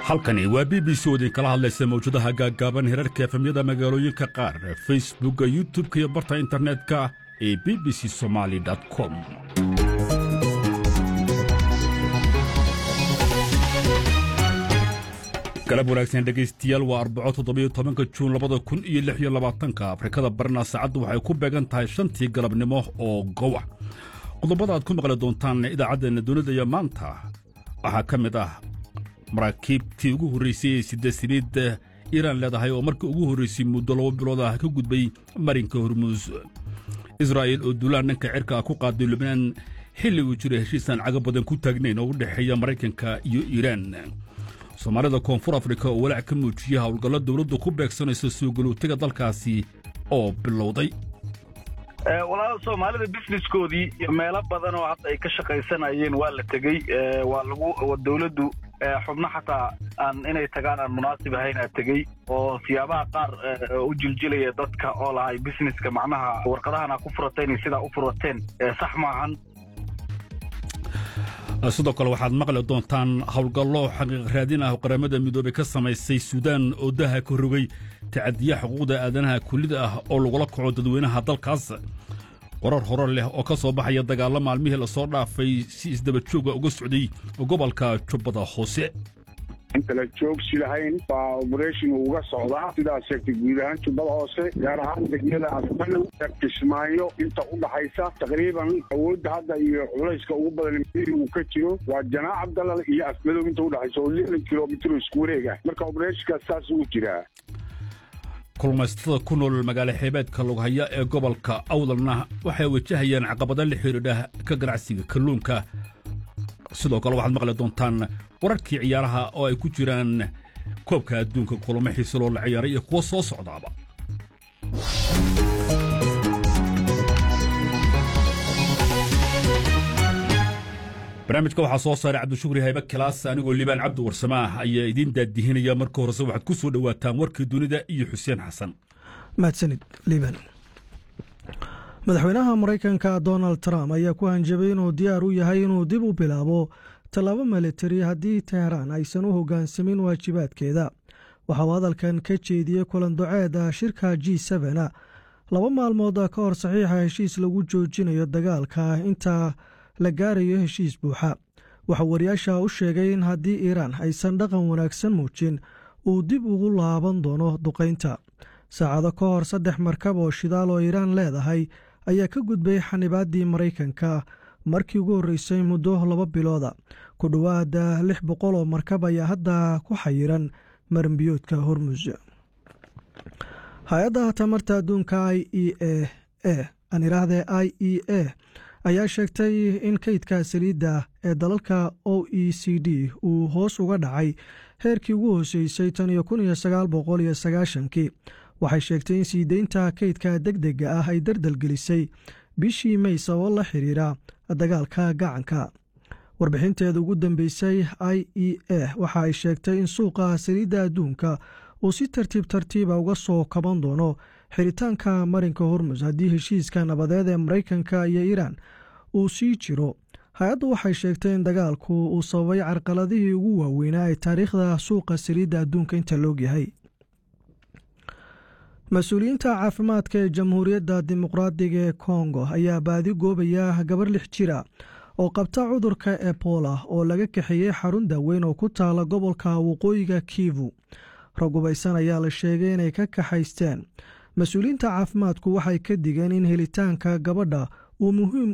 halkani waa b b c oo idinkala hadlaysa mawjadaha gaaggaaban herarka efemyada magaalooyinka qaar facebookka youtub-ka iyo barta internetka ee b b c somaali com galab wanaagsan dhegaystayaal waa arbaco toddobiyo tobanka juun labada kun iyo lix iyo labaatanka afrikada barna saacaddu waxay ku beegan tahay shantii galabnimo oo gowa qodobada aad ku maqli doontaan idaacaddeena dunida iyo maanta waxaa ka mid ah maraakiibtii ugu horraysay ee sida saliid iiraan leedahay oo markii ugu horraysay muddo laba bilood ah ka gudbay marinka hormuus israa'il oo duulaan dhanka cirka ah ku qaaday lubnaan xilli uu jiro heshiisaan caga badan ku taagnayn oo u dhexeeya maraykanka iyo iiraan soomaalida koonfur afrika oo walaac ka muujiyey howlgallo dowladdu ku beegsanayso soo galowtiga dalkaasi oo bilowday walaal soomaalida businesskoodii meelo badan oo hadda ay ka shaqaysanayeen waa la tegey waa lagu dowladdu xubno xataa aan inay tagaan aan munaasib ahayn aa tegey oo siyaabaha qaar u jiljilaya dadka oo lahay businesska macnaha warqadahan aa ku furateen iyo sidaa u furateen sax maahan sidoo kale waxaad maqli doontaan howlgallo xaqiiq raadin ah oo qaramada midoobey ka samaysay suudaan oo daha ka rogay tacadiya xuquuqda aadanaha kullida ah oo lagula kaco dadweynaha dalkaas warar hore leh oo ka soo baxaya dagaallo maalmihii lasoo dhaafay si isdaba jooga uga socday gobolka jubbada hoose intala joogsi lahayn baa oberation uga socdaa sidaas sheegtay guud ahaan jubbada hoose gaar ahaan degmada afmalow kismaayo inta u dhaxaysa taqriiban awoodda hadda iyo culayska ugu badan uu ka jiro waa janaac abdalal iyo afmadow inta udhaxaysa oo lixdan kilomitr isku wareeg ah marka obereshonkaas saas uu jiraa kulmaysatada ku nool magaalo xeebeedka lughaya ee gobolka awdalna waxay wajahayaan caqabado la xidhiidha ka ganacsiga kalluunka sidoo kale waxaad maqli doontaan wararkii ciyaaraha oo ay ku jiraan koobka adduunka kulamo xiise loo la ciyaaray iyo kuwo soo socdaaba barnaamijka waxaa soo saaray cabdishukri haybe kilaas anigoo liibaan cabdi warsamaah ayaa idiin daadihinaya marka horese waxaad ku soo dhowaataan warkii dunida iyo xuseen xasan mahadsanid liibaan madaxweynaha maraykanka donald trump ayaa ku hanjabay inuu diyaar u yahay inuu dib u bilaabo tallaabo militari haddii teheraan aysan u hoggaansamin waajibaadkeeda waxa uu hadalkan ka jeediyey kulan doceeda shirka g sena laba maalmood ka hor saxiixa heshiis lagu joojinayo dagaalka inta la gaarayo heshiis buuxa waxaa wariyaasha u sheegay in haddii iiraan aysan dhaqan wanaagsan muujin uu dib ugu laaban doono duqaynta saacado ka hor saddex markab oo shidaal oo iiraan leedahay ayaa ka gudbay xanibaaddii maraykanka markii ugu horreysay muddo laba bilooda ku dhowaada lix boqol oo markab ayaa hadda ku xayiran maranbiyoodka hormus hay-adda tamarta adduunka i e a e aan idhaahdee i e a ayaa sheegtay in kaydka saliidda ee dalalka o e c d uu hoos uga dhacay heerkii ugu hooseysay tan iyo kun iyo sagaal boqol iyo sagaashankii waxay sheegtay in sii deynta kaydka deg dega ah ay dardalgelisay bishii may sababo la xiriira dagaalka gacanka warbixinteeda ugu dambeysay i e a waxa ay sheegtay in suuqa saliidda adduunka uu si tartiib tartiiba uga soo kaban doono xiritaanka marinka hormus haddii heshiiska nabadeed ee maraykanka iyo iiraan uu sii jiro hay-addu waxay sheegtay in dagaalku uu sababay carqaladihii ugu waaweynaa ee taariikhda suuqa saliidda adduunka inta loogyahay mas-uuliyiinta caafimaadka ee jamhuuriyadda dimuqraadiga ee kongo ayaa baadi goobaya gabar lix jira oo qabta cudurka ebola oo laga kaxeeyey xarun daaweyn oo ku taala gobolka waqooyiga kivu ragubaysan ayaa la sheegay inay ka kaxaysteen mas-uuliyiinta caafimaadku waxay ka digeen in helitaanka gabadha uu muhiim